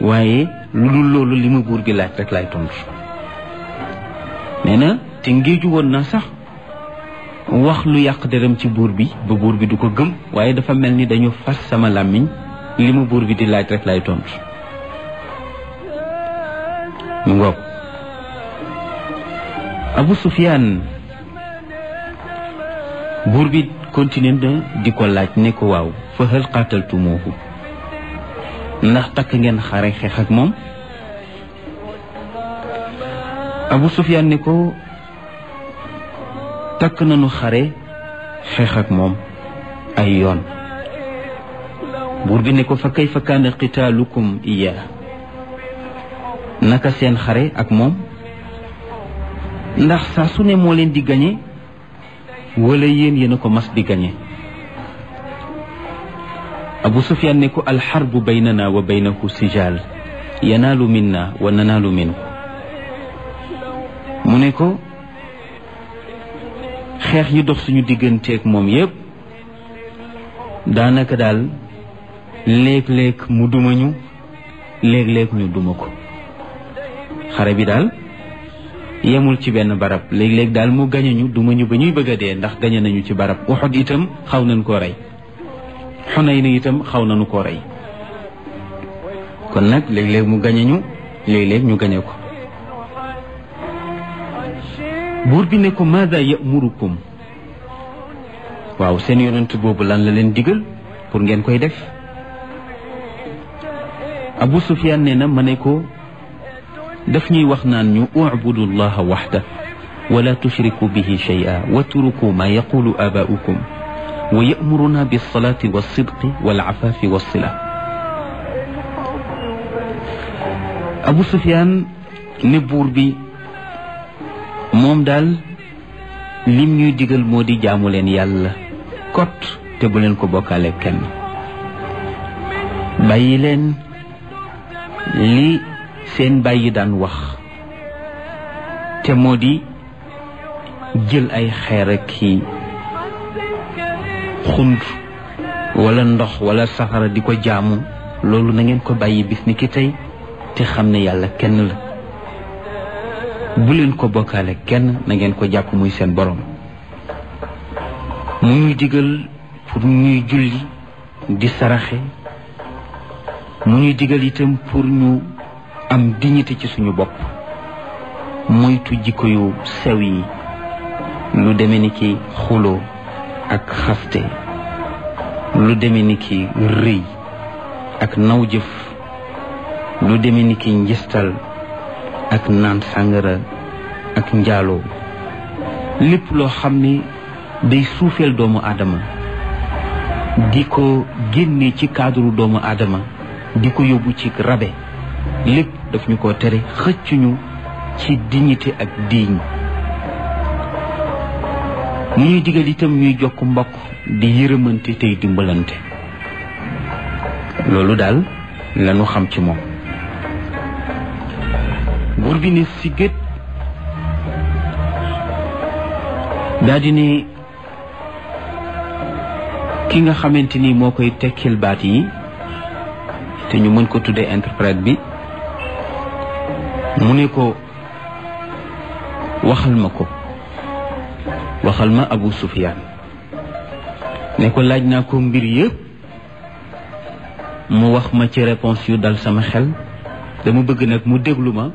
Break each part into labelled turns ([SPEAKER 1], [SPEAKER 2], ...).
[SPEAKER 1] waaye lu dul loolu li ma buur bi laaj rek laay tontu nee na te ngéeju woon na sax wax lu yàq deram ci buur bi ba buur bi du ko gëm waaye dafa mel ni dañu fas sama làmmiñ li ma buur bi di laaj rek laay tontu mu ngoog Abu Sufyaan buur bi continué na di ko laaj ne ko waaw fa hal qataltumuuhu ndax takk ngeen xare xeex ak moom Abu Sufyaan ne ko takk nañu xare xeex ak moom ay yoon buur bi ne ko fa kayfa kaana qitaalukum iyaa naka seen xare ak moom ndax saa su ne moo leen di gañe wala yéen yéen a ko mas di gañe abu sufyaan ne ko alxarbu baynana wa baynahu sijaal yanaalu minna wa nanaalu minhu mu ne ko xeex yi dox suñu digganteeg moom yépp daanaka daal léeg-léeg mu duma ñu léeg-léeg ñu duma ko xare bi daal yemul ci benn barab léeg-léeg daal mu gañe ñu duma ñu ba ñuy bëgg a dee ndax gañe nañu ci barab Uhud itam xaw nañ koo rey Xunayn itam xaw nañu koo rey kon nag léeg-léeg mu gañe ñu léeg-léeg ñu gañe ko buur bi ne ko maada yamurukum waaw seen yonent boobu lan la leen digal pour ngeen koy def Abu Sufyaan nee na ma ne ko daf ñuy wax naan ñu ubudu llaha waxda wala tushriku bihi shay'a watruku ma yaqulu abaa'ukum wa ya'muruna bis-salati was-sidqi wal-'afafi was-sila Abu Sufyaan ne buur bi moom daal lim ñuy digal moo di jaamu leen yàlla kot te bu leen ko bokkaale kenn bàyyi leen li seen bàyyi daan wax te moo di jël ay xeer ak ki xund wala ndox wala safara di ko jaamu loolu na ngeen ko bàyyi bis ni ki tey te xam ne yàlla kenn la bu leen ko bokkaale kenn na ngeen ko jàpp muy seen borom mu ñuy digal pour ñuy julli di saraxe mu ñuy digal itam pour ñu am dignité ci suñu bopp moytu jikko yu sew yi lu deme ni ki xuloo ak xaste lu deme ni ki rëy ak naw jëf lu deme ni ki njistal ak naan sàngara ak njaaloo lépp loo xam ni day suufeel doomu aadama di ko génne ci cadre doomu aadama di ko yóbbu ci rabe lépp daf ñu ko tere xëccuñu ci dignité ak diiñ mu ñuy digal itam ñuy jokk mbokk di yërëmante tey dimbalante loolu daal lañu xam ci moom buur bi ne sigét daa di ne ki nga xamante ni moo koy tekkil baat yi te ñu mën ko tuddee interprète bi mu ne ko waxal ma ko waxal ma Abu Sufyaan ne ko laaj naa ko mbir yëpp mu wax ma ci réponse yu dal sama xel dama bëgg nag mu déglu ma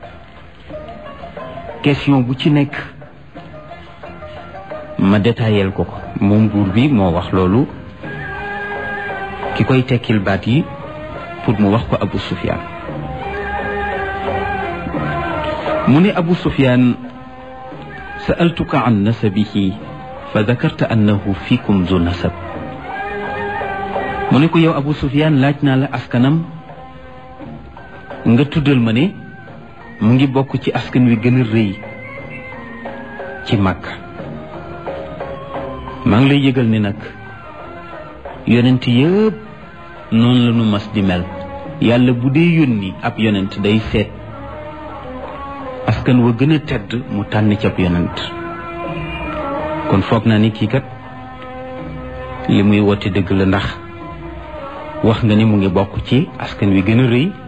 [SPEAKER 1] question bu ci nekk ma détaillel ko ko moom buur bi moo wax loolu ki koy tekkil baat yi pour mu wax ko Abu Sufyaan mu ne Abu Sufyaan sa'altuka an nasabihi fa dakarta annahu fiikum zu nasab mu ne ko yow Abu Sufyaan laaj naa la askanam nga tuddal ma ne mu ngi bokk ci askan wi gën a rëy ci Makka maa ngi lay yëgal ni nag yonent yëpp noonu la nu mas di mel yàlla bu dee yónni ab yonent day seet askan wa gën a tedd mu tànn ci ab yonent kon foog naa ni kii kat li muy woote dëgg la ndax wax nga ni mu ngi bokk ci askan wi gën a rëy